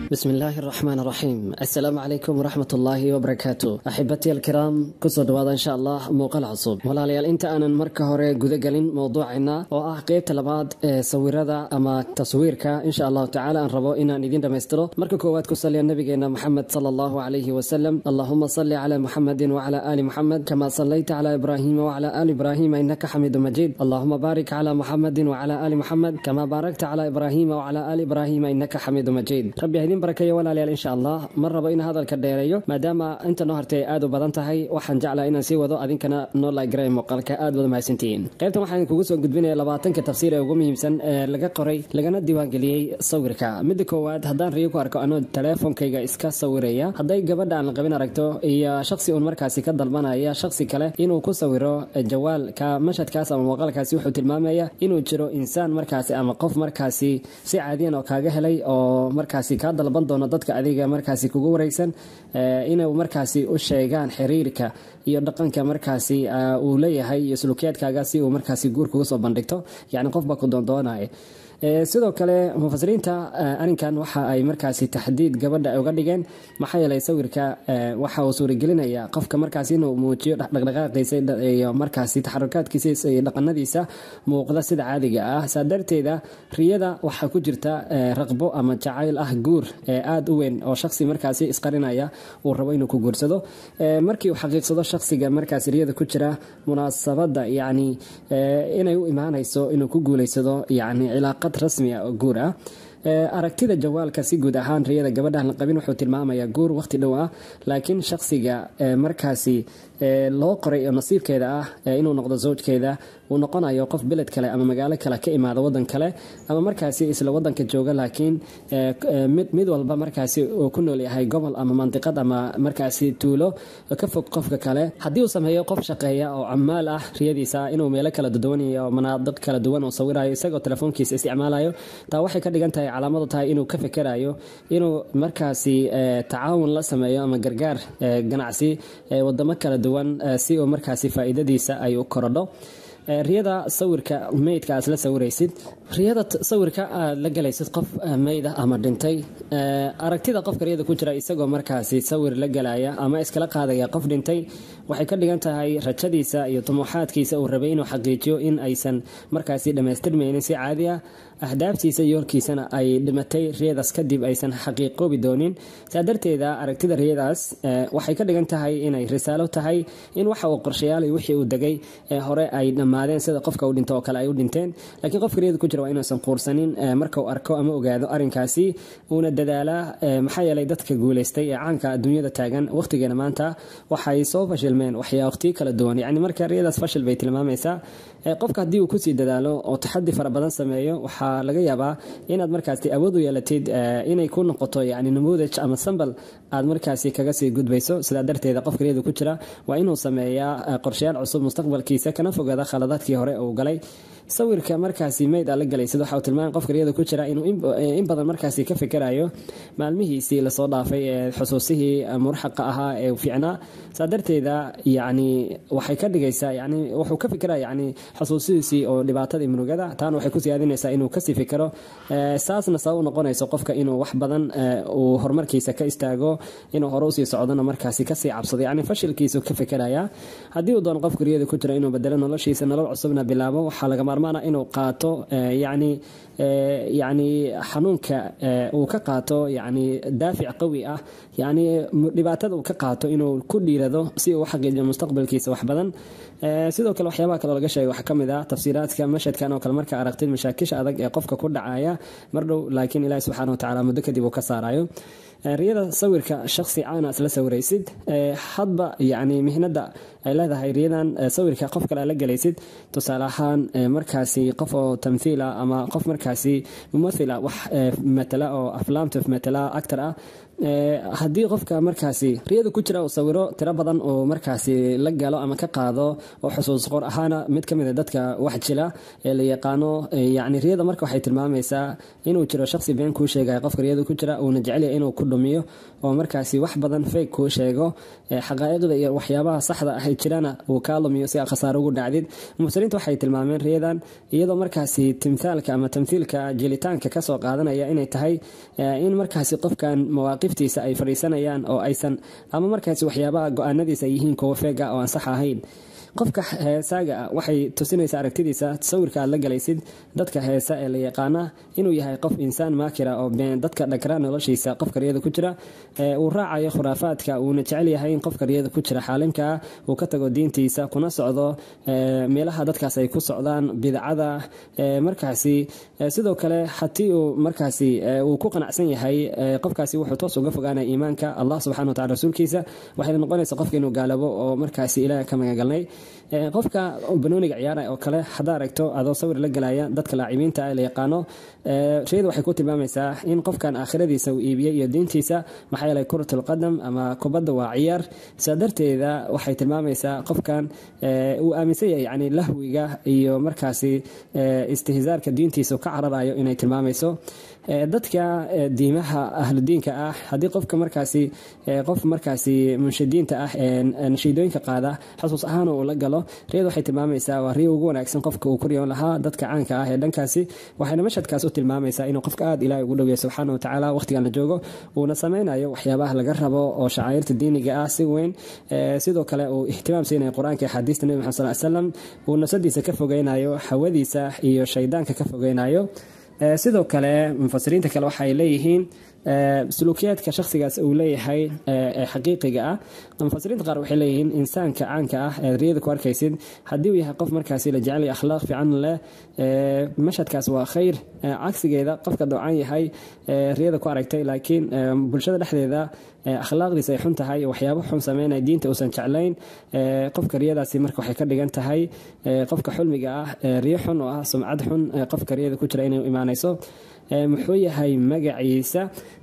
بسم الله الرحمن الرحيم السلام عليكم ورحمة الله وبركاته أحبتي الكرام كسو دوادا إن شاء الله موقع العصوب ولا ليال انت أنا مركة هوري قد قلين موضوعنا وآه قيب تلباد سويرada ama taswiirka insha allahu tacaala aan rabo inaan idin dhammaystiro marka koowaad ku saliya nabigeena maxamed sala allahu calayhi wasalam allahuma salli calaa muxamedin wacala aali muxamed kama sallayta calaa ibraahima wacala aali ibraahima innaka xamiidu majiid allahuma baarik calaa muxamedin wacala aali muxamed kama baarakta calaa ibraahima wacala aali ibraahima innaka xamiidu majiid rabbi ha idin barakeeyo walaalayaal insha allah ma rabo in hadalka dheereeyo maadaama inta noo hartay aad u badan tahay waxaan jeclaa inaan sii wado adinkana noo laagray muuqaalka aad wada mahadsantihiin qaybtan waxaan kugu soo gudbinaya labaatanka tafsiir ee ugu muhiimsan ee laga qoray lagana diiwaangeliyey sawirka midda koowaad haddaan riyo ku arko anoo teleefonkayga iska sawiraya hadday gabadha aan qabin aragto iyo shaksi uun markaasi ka dalbanaya shaksi kale inuu ku sawiro jawaalka mashadkaas ama muuqaalkaasi wuxuu tilmaamaya inuu jiro insaan markaasi ama qof markaasi si caadiyan oo kaaga helay oo markaasi kaa dalban doono dadka adiga markaasi kugu wareegsan inay markaasi u sheegaan xiriirka iyo dhaqanka markaasi uu leeyahay iyo sulukiyaadkaaga si uu markaasi guur kuga soo bandhigto yacni qof baa ku doondoonaya sidoo kale mufasiriinta arinkan waxa ay markaasi taxdiid gabadha uga dhigeen maxaa yeelay sawirka waxa uu suuragelinaya qofka markaasi inuu muujiyo dhaqdhaqaaqiisa iyo markaasi taxarukaadkiisa iyo dhaqanadiisa muuqda sida caadiga ah saa darteeda riyada waxaa ku jirta raqbo ama jacayl ah guur aada u weyn oo shaksi markaasi isqarinaya uu rabo inuu ku guursado markii uu xaqiiqsado shaksiga markaasi riyada ku jira munaasabada yacni inay u imaanayso inuu ku guuleysado yacni cilaaqa rasmi ah oo guur ah aragtida jawaalka si guud ahaan riyada gabadhan la qabin wuxuu tilmaamayaa guur waqti dhow ah laakiin shaksiga markaasi loo qoray oo nasiibkeeda ah inuu noqdo zawjkeeda uu noqonayo qof beled kale ama magaalo kale ka imaada wadan kale ama markaasi isla wadanka jooga laakiin mid walba markaasi uu ku nool yahay gobol ama mandiqad ama markaasi tuulo ka fog qofka kale haddii uu sameeyo qof shaqeeya oo camaal ah riyadiisa inuu meelo kala duwanayo manaadiq kala duwan oo sawirayo isagoo telefoonkiisa isticmaalayo taa waxay ka dhigan tahay calaamadu tahay inuu ka fekerayo inuu markaasi tacaawun la sameeyo ama gargaar ganacsi wadamo kala duwan si uu markaasi faa'iidadiisa ay u korodho riyada sawirka meydka aad la sawiraysid riyada sawirka aad la galaysid qof meyda ama dhintay aragtida qofka riyada ku jira isagoo markaasi sawir la galaya ama iskala qaadaya qof dhintay waxay ka dhigan tahay rajadiisa iyo tumuuxaadkiisa uu rabay inuu xaqiijiyo in aysan markaasi dhammaystirmaynin si caadi ah ahdaaftiisa iyo horkiisana ay dhimatay riyadaas kadib aysan xaqiiqoobi doonin saa darteeda aragtida riyadaas waxay ka dhigan tahay inay risaalo tahay in waxa uu qorshayaalay wixii uu degay ee hore ay dhammaadeen sida qofka uu dhinto oo kale ay u dhinteen laakiin qofka riyada ku jira waa inuusan quursanin marka uu arko ama ogaado arrinkaasi uuna dadaalaa maxaa yeelay dadka guulaystay ee caanka adduunyada taagan waqtigeena maanta waxay soo fashilmeen waxyaa waqtiyo kala duwan yacni marka riyadaas fashil bay tilmaamaysaa qofka haddii uu kusii dadaalo oo taxadi fara badan sameeyo waxaa laga yaabaa inaad markaasi awood u yeelatid inay ku noqoto yani namuudaj ama sambal aad markaasi kaga sii gudbayso sidaa darteeda qofka riyada ku jira waa inuu sameeyaa qorshayaal cusub mustaqbalkiisa kana fogaada khaladaadkii hore uu galay sawirka markaasi meyd aad la galaysid waxa uu tilmaamay qofka riyada ku jira inuu in badan markaasi ka fikerayo maalmihiisii lasoo dhaafay ee xusuusihii murxaqa ahaa ee fiicnaa saa darteeda yani waxay ka dhigaysaa yani wuxuu ka fikiraya yani xusuusihiisii oo dhibaatada iyo murugada taana waxay ku siyaadinaysaa inuu kasii fikero saasna sabab u noqonayso qofka inuu wax badan uu horumarkiisa ka istaago inuu hore usii socdona markaasi kasii cabsado yani fashilkiisu ka fikeraya haddii uu doono qofka riyada ku jira inuu bedelo noloshiisa nolol cusubna bilaabo waxaa laga maarmaana inuu qaato yani yani xanuunka uu ka qaato yani daafic qawi ah yani dhibaatada uu ka qaato inuu ku dhiirado si uu xaqiijiyo mustaqbalkiisa wax badan sidoo kale waxyaabaha kaloo laga sheegay waxaa ka mid ah tafsiiraadka mashadkan oo kale marka aragtid mashaakisha adag ee qofka ku dhacaya mar dhow laakiin ilaahi subxaana watacaala muddo kadib uu ka saarayo riyada sawirka shaksi caana isla sawiraysid hadba yani mihnada ay leedahay riyadan sawirka qof kale la galaysid tusaale ahaan markaasi qof oo tamthiila ama qof markaasi mumathila wax matala oo aflaamta matala actor ah haddii qofka markaasi riyada ku jira uu sawiro tiro badan uu markaasi la galo ama ka qaado oo xusuus qor ahaana mid ka mid a dadka wax jila ee la yaqaano yacni riyada marka waxay tilmaamaysaa inuu jiro shaqsi been kuu sheegaya qofka riyada ku jira uuna jecelyahay inuu ku dhumiyo oo markaasi wax badan feyg kuu sheego xaqaa'iqda iyo waxyaabaha saxda ahay jirana uu kaa lumiyo si aa khasaaro ugu dhacdid mufsiriinta waxay tilmaameen riyadan iyadoo markaasi timthaalka ama tamthiilka jelitaanka kasoo qaadanaya inay tahay in markaasi qofkan mawaaqiftiisa ay fadhiisanayaan oo aysan ama markaasi waxyaabaha go-aanadiisa ay yihiin kuwo feega oo aan sax ahayn qofka heesaaga ah waxay tusinaysaa aragtidiisa sawirka aad la galaysid dadka heesa ee la yaqaana inuu yahay qof insaan maakira oo dadka dhakra noloshiisa qofka riyada ku jira uu raacayo khuraafaadka uuna jecel yahay in qofka riyada ku jira xaalimkaa uu ka tago diintiisa kuna socdo meelaha dadkaas ay ku socdaan bidcada markaasi sidoo kale hatii uu markaasi uu ku qanacsan yahay qofkaasi wuxuu toos uga fogaanaya iimaanka allah subxana watacala rasuulkiisa waxayna noqonaysa qofka inuu gaalabo oo markaasi ilaah ka magagalnay qofka banooniga ciyaara oo kale haddaa aragto adoo sawir la gelaya dadka laacimiinta la yaqaano riyada waxay ku tilmaamaysaa in qofkan aakhiradiisa uu iibiyey iyo diintiisa maxaa yeelay kuratul qadam ama kubadda waa ciyaar sidaa darteeda waxay tilmaamaysaa qofkan uu aaminsan yahay yani lahwiga iyo markaasi istihzaarka diintiisa ka cararayo inay tilmaamayso dadka diimaha ahludiinka ah haddii qofka markaasi qof markaasi munshidiinta ah nashiidooyinka qaada xasuus ahaan uu la galo riyada waxay tilmaamaysaa waa riyo ugu wanaagsan qofka uu ku riyoon lahaa dadka caanka ah ee dhankaasi waxayna mashadkaas u tilmaamaysaa inuu qofka aada ilahay ugu dhoweeya subxaana watacaala waqtigan la joogo uuna sameynayo waxyaabaha laga rabo oo shacairta diiniga ah si weyn sidoo kale uu ihtimaam siinayo qur-aanka iyo xadiista nebi maxamed sal slam uu nasadiisa ka fogeynayo hawadiisa iyo shaydaanka ka fogeynayo sidoo kale mufasiriinta kale waxay leeyihiin suluukiyaadka shakhsigaas uu leeyahay ee xaqiiqiga ah mufasiriinta qaar waxay leeyihiin insaanka caanka ah ee riyada ku arkaysid haddii uu yahay qof markaasi la jecel akhlaaq fiican leh mashadkaas waa khayr cagsigeeda qofka doocan yahay riyada ku aragtay laakiin bulshada dhexdeeda akhlaaqdiisa ay xun tahay waxyaabo xun sameynaya diinta uusan jeclayn qofka riyadaasi marka waxay ka dhigan tahay qofka xulmiga ah riyo xun oo ah sumcad xun qofka riyada ku jira inay imaanayso muxuu yahay magaciisa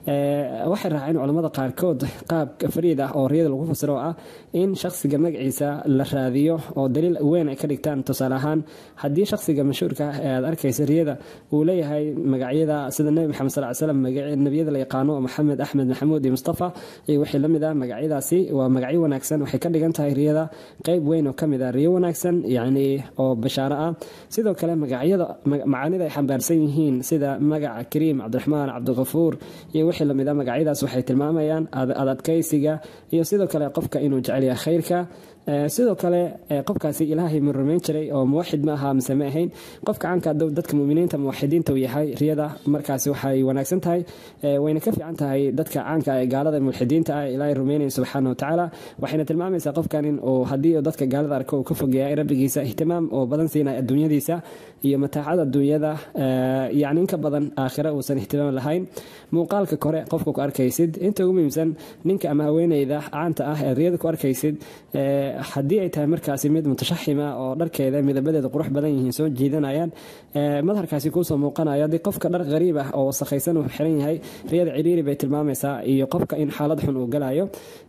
waxay raaceen culamada qaarkood qaab fariid ah oo riyada lagu fasiro oo ah in shakhsiga magaciisa la raadiyo oo daliil weyn ay ka dhigtaan tusaale ahaan haddii shakhsiga mashhuurka ah ee aad arkaysa riyada uu leeyahay magacyada sida nebi maxamed sal slam nebiyada la yaqaano oo maxamed axmed maxamuud iyo mustafa iyo wixii la mid ah magacyadaasi waa magacyo wanaagsan waxay ka dhigan tahay riyada qeyb weyn oo ka mid ah riyo wanaagsan yacni oo bashaaro ah sidoo kale magacyada macaanida ay xambaarsan yihiin sida magaca kariim cabdiraxmaan cabdikafuur iyo wixii lamid a magacyadaas waxay tilmaamayaan adadkaysiga iyo sidoo kale qofka inuu jecel yahay khayrka sidoo kale qofkaasi ilaahay ma rumayn jiray oo muwaxid ma aha mise ma ahayn qofka caanka dadka muminiinta muwaxidiinta uu yahay riyada markaasi waxay wanaagsan tahay wayna ka fiican tahay dadka caanka ee gaalada mulxidiinta ah ilaahay rumaynaya subxaana watacaala waxayna tilmaamaysaa qofkan in uu haddii dadka gaalada arko uu ka fogeeya rabbigiisa ihtimaam oo badan siinaya adduunyadiisa iyo mataacada adduunyada yacni inka badan aakhira uusan ihtimaam lahayn muuqaalka kore qofka ku arkaysid inta ugu muhiimsan ninka ama haweeneyda caanta ah ee riyada ku arkaysid haddii ay tahay markaasi mid mutashaxima oo dharkeeda midabadeeda qurux badan yihiin soo jiidanayaan madharkaasi kuusoo muuqanayo haddii qofka dhar qariib ah oo wasakhaysan uu xiran yahay riyada ciriiri bay tilmaamaysaa iyo qofka in xaalad xun uu galayo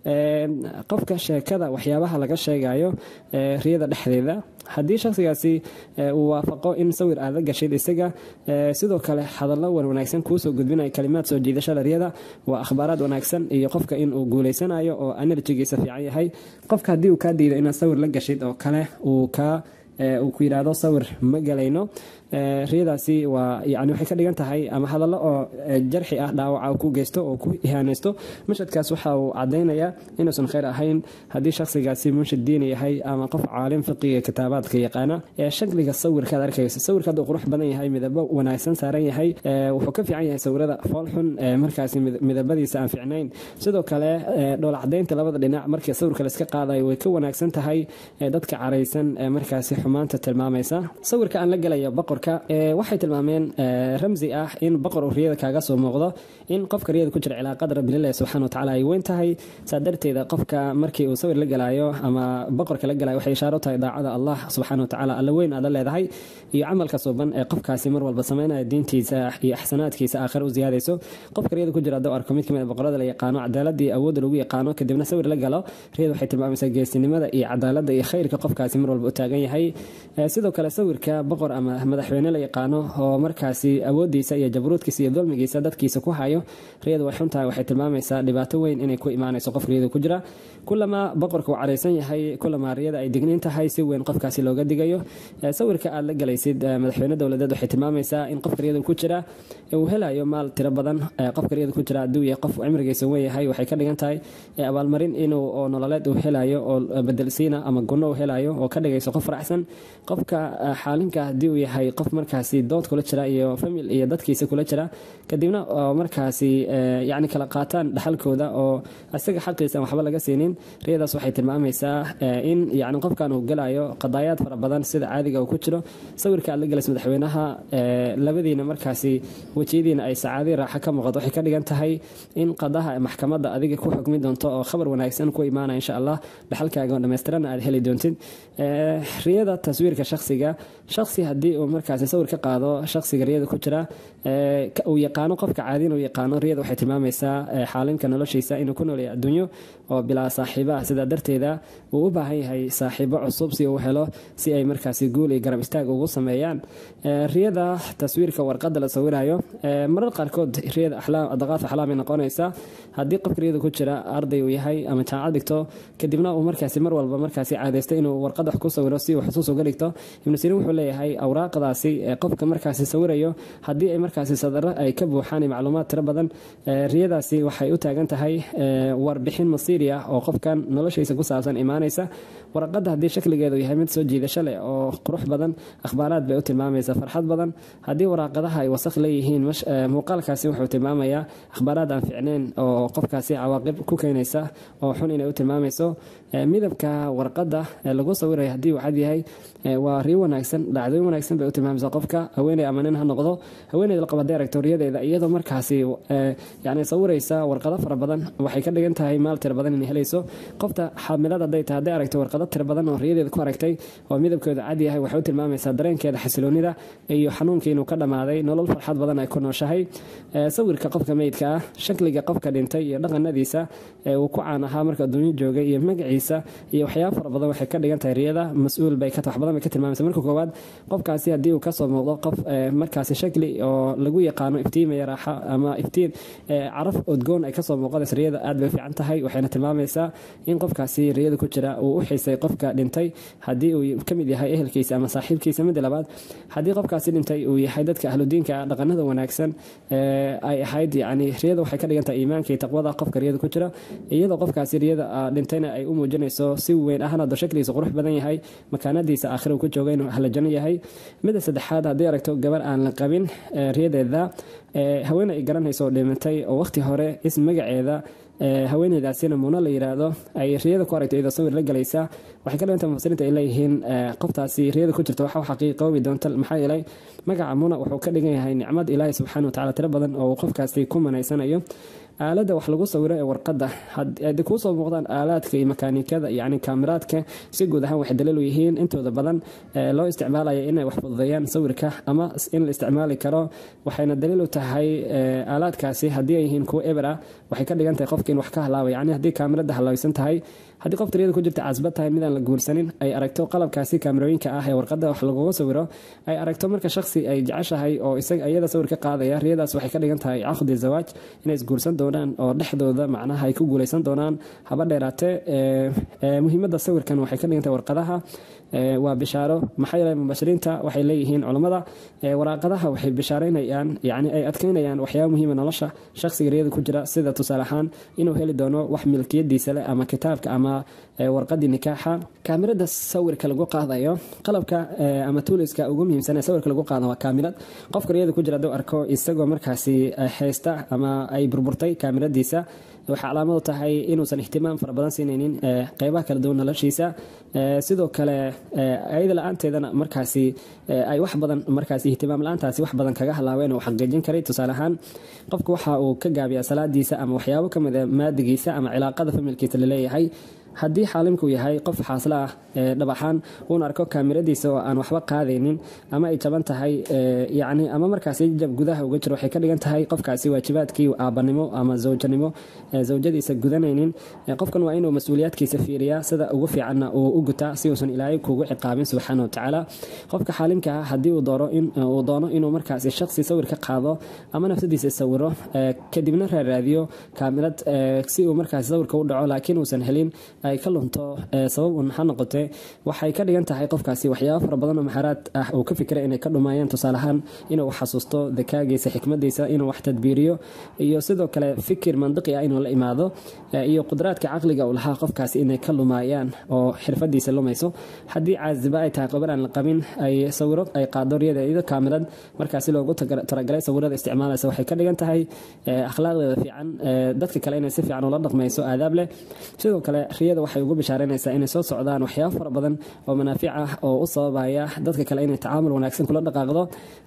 qofka sheekada waxyaabaha laga sheegayo riyada dhexdeeda haddii shakhsigaasi uu waafaqo in sawir aad la gashid isaga sidoo kale hadallo wan wanaagsan kuusoo gudbinaya kalimaad soo jiidashada riyada waa akhbaaraad wanaagsan iyo qofka in uu guuleysanayo oo enerjigiisa fiican yahay qofka haddii uu kaa diido inaad sawir la gashid oo kale uu kaa uu ku yidhaahdo sawir ma galayno riyadaasi waa yani waxay ka dhigan tahay ama hadallo oo jarxi ah dhaawaca ku geysto oo ku ihaanaysto mashadkaas waxa uu cadaynayaa inuusan khayr ahayn haddii shakhsigaasi munshid diini yahay ama qof caalim fiqiga kitaabaadka yaqaana shakliga sawirkaad arkayso sawirka hadduu qurux badan yahay midabo wanaagsan saaran yahay wuxuu ka fiican yahay sawirada foolxun markaasi midabadiisa aan fiicnayn sidoo kale dhoola cadaynta labada dhinac markii sawirka layska qaadayo way ka wanaagsan tahay dadka caraysan markaasi xumaanta tilmaamaysa sawirka aan la gelayo boqorka waxay tilmaameen ramsi ah in boqor uu riyada kaaga soo muuqdo in qofka riyada ku jira cilaaqada rabbililaahi subxana watacaala ay weyn tahay saa darteeda qofka markii uu sawir la gelayo ama boqorka la gelayo waxay ishaaro tahay daacada allah subxana watacaala alla weyn aad la leedahay iyo camalka suuban ee qofkaasi mar walba sameynaya diintiisa iyo axsanaadkiisa aakhir u ziyaadayso qofka riyada ku jira hadduu arko mid kamid a boqorada la yaqaano cadaaladii awoodda lagu yaqaano kadibna sawir la galo riyada waxay tilmaamaysaa geesinimada iyo cadaaladda iyo khayrka qofkaasi mar walba u taagan yahay sidoo kale sawirka boqor ama madaxweyne la yaqaano oo markaasi awoodiisa iyo jabruudkiisa iyo dulmigiisa dadkiisa ku hayo riyada way xuntahay waxay tilmaamaysaa dhibaato weyn inay ku imaanayso qof riyada ku jira kulama boqorka uu caraysan yahay kulama riyada ay digniin tahay si weyn qofkaasi looga digayo sawirka aad la galaysid madaxweyne dowladeed waxay tilmaamaysaa in qofka riyada ku jira uu helayo maal tiro badan qofka riyada ku jira hadduu yahay qof cimrigiisa weyn yahay waxay ka dhigan tahay abaalmarin inuu oo nololeed uu helayo oo bedelsiina ama gunno uu helayo oo ka dhigayso qof faraxsan qofka xaalinka haddii uu yahay qof markaasi dood kula jira iyo famil iyo dadkiisa kula jira kadibna markaasi yacni kala qaataan dhaxalkooda oo isaga xaqiisa waxba laga siinin riyadaas waxay tilmaamaysaa in yacni qofkan uu gelayo qadaayaad fara badan sida caadiga uu ku jiro sawirka aad la galaysa madaxweynaha labadiina markaasi wejiyadiina ay sacaadii raaxa ka muuqato waxay ka dhigan tahay in qadaha maxkamadda adiga ku xukmi doonto oo khabar wanaagsan ku imaanaya insha allah dhaxalkaaga oo dhammaystirana aad heli doontid riyada taswiirka shakhsiga shakhsi haddii uu markaasi sawir ka qaado shakhsiga riyada ku jira uu yaqaano qofka caadiin uu yaqaano riyada waxay tilmaamaysaa xaalinka noloshiisa inuu ku nooleeya adduunyo oo bilaa saaxiiba ah sidaa darteeda uu u baahan yahay saaxiibo cusub si uu helo si ay markaasi guul iyo garab istaag ugu sameeyaan riyada taswiirka warqadda la sawirayo marar qaarkood riyada daqaaf axlaam ay noqonaysaa haddii qofka riyada ku jira arday uu yahay ama jaamacad dhigto kadibna uu markaasi mar walba markaasi caadaysto inuu warqad wax ku sawiro si uu xusuus uga dhigto ibnu siriin wuxuu leeyahay awraaqdaasi qofka markaasi sawirayo haddii ay markaasi sadaro ay ka buuxaan macluumaad tiro badan riyadaasi waxay u taagan tahay warbixin masiiri ah oo qofkan noloshiisa ku saabsan imaanaysa warqadda haddii shakligeedu yahay mid soo jiidasho leh oo qurux badan akhbaaraad bay u tilmaamaysa farxad badan haddii waraaqadaha ay wasakh leeyihiin muuqaalkaasi wuxuu tilmaamayaa akhbaaraad aan ficneyn oo qofkaasi cawaaqib ku keenaysa oo xun inay u tilmaamayso midabka warqadda lagu sawiraya haddii uu cad yahay waa riyo wanaagsan dhacdooyin wanaagsan bay u tilmaamaysaa qofka haweeney ama nin ha noqdo haweeneyda la qaba directoriyadeeda iyadoo markaasi yani sawiraysa warqado fara badan waxay ka dhigan tahay maal tiro badan inay helayso qofta xaamilada hadday tahay hadday aragto warqado tiro badan oo riyadeeda ku aragtay oo midabkooda cad yahay waxay u tilmaamaysaa dareenkeeda xasiloonida iyo xanuunkii inuu ka dhammaaday nolol farxad badan ay ku nooshahay sawirka qofka meydka ah shakliga qofka dhintay iyo dhaqanadiisa uu ku caan ahaa marka adduunyo joogay iyo magaciisa iyo waxyaaba fara badan waxay ka dhigan tahay riyada mas-uul bay wax badan bay ka tilmaamaysa marka koowaad qofkaasi haddii uu kasoo muuqdo qof markaasi shakli oo lagu yaqaano iftiimaya raaxa ama iftiin caraf udgoon ay kasoo muuqanaysa riyada aad bay u fiican tahay waxayna tilmaamaysaa in qofkaasi riyada ku jira uu u xiisay qofka dhintay haddii uu kamid yahay ehelkiisa ama saaxiibkiisa midda labaad haddii qofkaasi dhintay uu yahay dadka ahludiinka dhaqanada wanaagsan ay ahayd yani riyada waxay ka dhigan tahay iimaanka iyo taqwada qofka riyada ku jira iyadoo qofkaasi riyada dhintayna ay u muujinayso si weyn ahna do shakligiisa qurux badan yahay makaanadiisa aakhira uu ku jooga inuu ahlajano yahay midda saddexaad haddii aragto gabar aan la qabin riyadeeda haween ay garanayso oo dhimatay oo waqti hore is magaceeda haweeneydaasina muuna la yiraahdo ay riyada ku aragto iyadoo sawir la galaysa waxay ka dhiganta mufasiriinta ay leeyihiin qoftaasi riyada ku jirta waxa xaqiiqoobi doonta maxaa yeelay magaca muuna wuxuu ka dhigan yahay nicmad ilaahi subxaana watacaala tiro badan oo uu qofkaasi ku manaysanayo aaladda wax lagu sawiro ee warqadda haddii kuusoo muuqdaan aalaadka iyo makaanikada yacni kaamiraadka si guud ahaan waxay daliil u yihiin intooda badan loo isticmaalaya inay wax fududeeyaan sawirka ama in la isticmaali karo waxayna daliil u tahay aalaadkaasi haddii ay yihiin kuwo eber ah waxay ka dhigan tahay qofka in wax ka halaabay yacni haddii kaamirada halaabaysan tahay haddii qof tiriyada ku jirta casbad tahay midaan la guursanin ay aragto qalabkaasi kaamirooyinka ah ee warqadda wax laguga sawiro ay aragto marka shakhsi ay jeceshahay oo iyada sawir ka qaadaya riyadaas waxay ka dhigan tahay caqdi zawaaj inay isguursan doonaan oo dhexdooda macnaha ay ku guuleysan doonaan haba dheeraatee muhiimadda sawirkan waxay ka dhigan tahay warqadaha waa bishaaro maxaa yeelay mubashiriinta waxay leeyihiin culammada waraaqadaha waxay bishaareynayaan yacni ay adkeynayaan waxyaaba muhiima nolosha shakhsiga riyada ku jira sida tusaale ahaan inuu heli doono wax milkiyadiisa leh ama kitaabka ama warqadii nikaaxa kaamirada sawirka lagu qaadayo qalabka ama tuuliska ugu muhiimsan ee sawirka lagu qaado waa kaamirad qofka riyada ku jira hadduu arko isagoo markaasi haysta ama ay burburtay kaamiradiisa waxay calaamad u tahay inuusan ihtimaam fara badan siinaynin qeybaha kala duwan noloshiisa sidoo kale ayada la-aanteedana markaasi ay wax badan markaasi ihtimaam la-aantaasi wax badan kaga halaaween uu xaqiijin karay tusaale ahaan qofku waxa uu ka gaabiyaa salaadiisa ama waxyaabo ka mid a maadigiisa ama cilaaqada familkiisa laleeyahay haddii xaalimku yahay qof xaaslo ah dhabaxaan uun arko kaamiradiisa oo aan waxba qaadaynin ama ay jaban tahay yani ama markaasi jab gudaha uga jiro waxay ka dhigan tahay qofkaasi waajibaadkii aabanimo ama zawjanimo zawjadiisa gudanaynin qofkan waa inuu mas-uuliyaadkiisa fiiriyaa sida ugu fiicanna uu u gutaa si uusan ilaahay kugu ciqaabin subxaana wa tacaala qofka xaalimka ah haddii uu doono inuu markaasi shaqsi sawir ka qaado ama nafsadiisa sawiro kadibna raaraadiyo kaamirad si uu markaasi sawirka u dhaco laakiin uusan helin ay ka lunto sabab un ha noqotee waxay ka dhigan tahay qofkaasi waxyaaba fara badan oo maxaraad ah uu ka fikira inay ka dhumaayaan tusaale ahaan inuu xasuusto dakaagiisa xikmadiisa inuu wax tadbiiriyo iyo sidoo kale fikir mandiqi ah inuu la imaado iyo qudraadka caqliga uu lahaa qofkaasi inay ka lumaayaan oo xirfadiisa lumayso haddii caasiba ay tahay qobar aan la qabin ay sawiro ay qaado riyada iyado kaamirad markaasi loogu talagalay sawirada isticmaalaysa waxay ka dhigan tahay akhlaaqdeeda fiican dadka kale inay si fiican ula dhaqmayso aadaab leh sidoo kale riyada waxay ugu bishaareynaysaa inay soo socdaan waxyaabo fara badan oo manaafic ah oo u sababaya dadka kale inay tacaamul wanaagsan kula dhaqaaqdo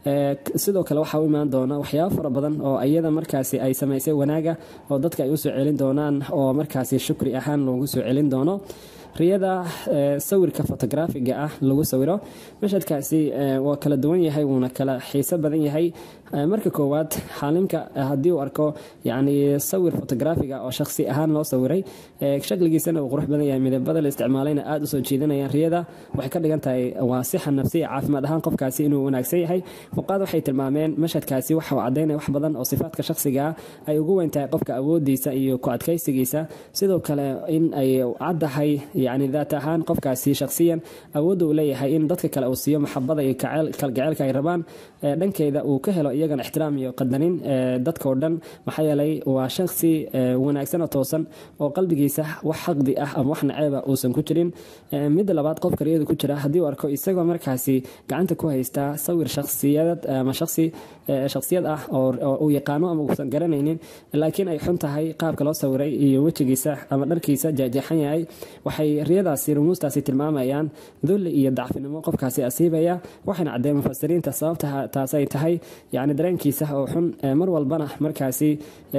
sidoo kale waxaa u imaan doona waxyaabo fara badan oo iyada markaasi ay samaysay wanaaga oo dadka ay usoo celin doonaan oo markaasi shukri ahaan loogu soo celin doono riyada sawirka fotografiga ah lagu sawiro mashadkaasi waa kala duwan yahay wuuna kala xiiso badan yahay marka koowaad xaalimka haddii uu arko yani sawir fotografiga oo shakhsi ahaan loo sawiray shakligiisana uu qurux badan yahay midabada la isticmaalayna aada usoo jiidanayaan riyada waxay ka dhigan tahay waa sixa nafsiya caafimaad ahaan qofkaasi inuu wanaagsan yahay fuqaad waxay tilmaameen mashadkaasi waxa uu cadaynaya wax badan oo sifaadka shakhsiga ay ugu weyn tahay qofka awoodiisa iyo ku adkaysigiisa sidoo kale in ay caddahay yani daat ahaan qofkaasi shakhsiyan awoodda uu leeyahay in dadka kale uu siiyo maxabada iyo kalgaceylka ay rabaan dhankeeda uu ka helo iyagana ixtiraam iyo qadanin dadkao dhan maxaa yeelay waa shakhsi wanaagsan oo toosan oo qalbigiisa wax xaqdi ah ama wax naceeba uusan ku jirin midda labaad qofka riyada ku jira haddii uu arko isagoo markaasi gacanta ku haystaa sawir shakhsiyad ama shakhsi shakhsiyad ah oo uu yaqaano ama uusan garanaynin laakiin ay xun tahay qaabka loo sawiray iyo wejigiisa ama dharkiisa jeexjeexan yahay waxay riyadaasi rumuustaasi tilmaamayaan dulli iyo dacfinimo qofkaasi asiibaya waxayna caddeen mufasiriinta sababta taas ay tahay yani dareenkiisa oo xun mar walbana markaasi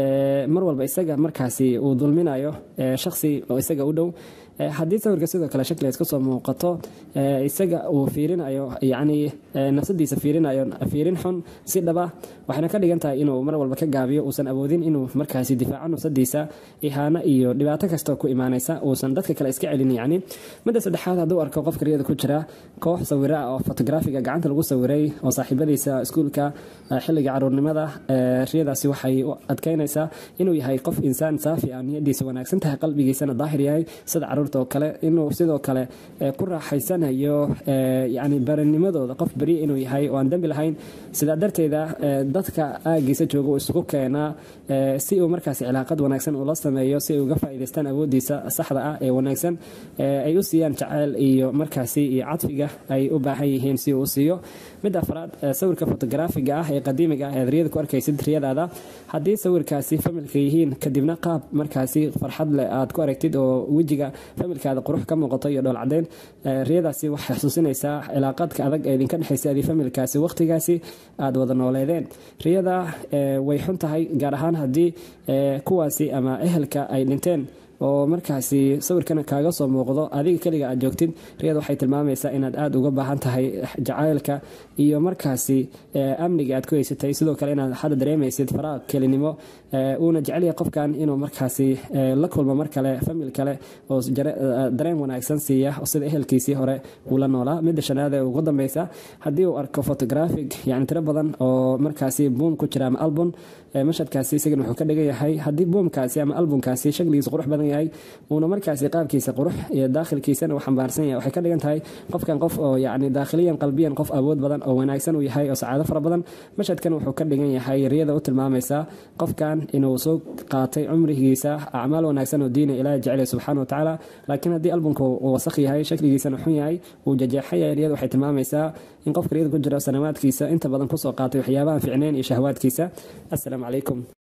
mar walba isaga markaasi uu dulminayo shakhsi oo isaga u dhow haddii sawirka sidoo kale shakligaas kasoo muuqato isaga uu fiirinayo yani nafsadiisa fiirinayo fiirin xun si dhaba waxayna ka dhigan tahay inuu mar walba ka gaabiyo uusan awoodin inuu markaasi difaaco nafsadiisa ihaano iyo dhibaato kastoo ku imaanaysa uusan dadka kale iska celin yani midda saddexaad hadduu arko qofka riyada ku jira koox sawira oo fotografiga gacanta lagu sawiray oo saaxiibadiisa iskuulka xilliga caruurnimada riyadaasi waxay adkeynaysaa inuu yahay qof insaan saafi ah niyadiisa wanaagsan tahay qalbigiisana daahir yahay sida caruurta oo kale inuu sidoo kale ku raaxaysanayo yani baranimadooda qof beriya inuu yahay oo aan dembi lahayn sidaa darteeda dadka aagiisa jooga uu isugu keenaa si uu markaasi cilaaqad wanaagsan ula sameeyo si ay uga faa'iidaystaan awoodiisa saxda ah ee wanaagsan ay u siiyaan jaceyl iyo markaasi iyo cadfiga ay u baahan yihiin si uu u siiyo midda afraad sawirka fotografiga ah ee qadiimiga ah eed riyada ku arkaysid riyadaada haddii sawirkaasi familka yihiin kadibna qaab markaasi farxad leh aad ku aragtid oo wejiga familkaada qurux ka muuqato iyo dhool cadeyn riyadaasi waxay xusuusinaysaa cilaaqadka adag ee idinka dhexaysa adii familkaasi waqtigaasi aad wada nooleedeen riyada way xun tahay gaar ahaan haddii kuwaasi ama ehelka ay dhinteen oo markaasi sawirkan kaaga soo muuqdo adiga keliga aad joogtid riyada waxay tilmaamaysaa inaad aada uga baahan tahay jacaylka iyo markaasi amniga aad ku haysatay sidoo kale inaad hadda dareemaysid faraaq kelinimo uuna jecelyahay qofkan inuu markaasi la kulmo mar kale famil kale oo dareen wanaagsan siiya sida ehelkiisii hore uu la noolaa midda shanaad ee ugu dambeysa haddii uu arko photographic yani tiro badan oo markaasi buum ku jira ama album mashadkaasi isagana wuxuu ka dhigan yahay haddii buumkaasi ama albumkaasi shakligiisa qurux badan yahay uuna markaasi qaabkiisa qurux iyo daakhilkiisana uu xambaarsan yahay waxay ka dhigan tahay qofkan qof oo yani daakhiliyan qalbiyan qof awood badan oo wanaagsan uu yahay oo sacaado fara badan mashadkan wuxuu ka dhigan yahay riyada u tilmaamaysaa qofkan inuu soo qaatay cumrigiisa acmaal wanaagsan oo diina ilaahi jecel subxaana watacaala laakiin haddii albumka uu wasakh yahay shakligiisana xun yahay uu jajeexan yahay riyada waxay tilmaamaysaa in qofka riyada ku jira sanawaadkiisa inta badan kusoo qaatay waxyaabahan ficneyn iyo shahwaadkiisa assalaamu calaykum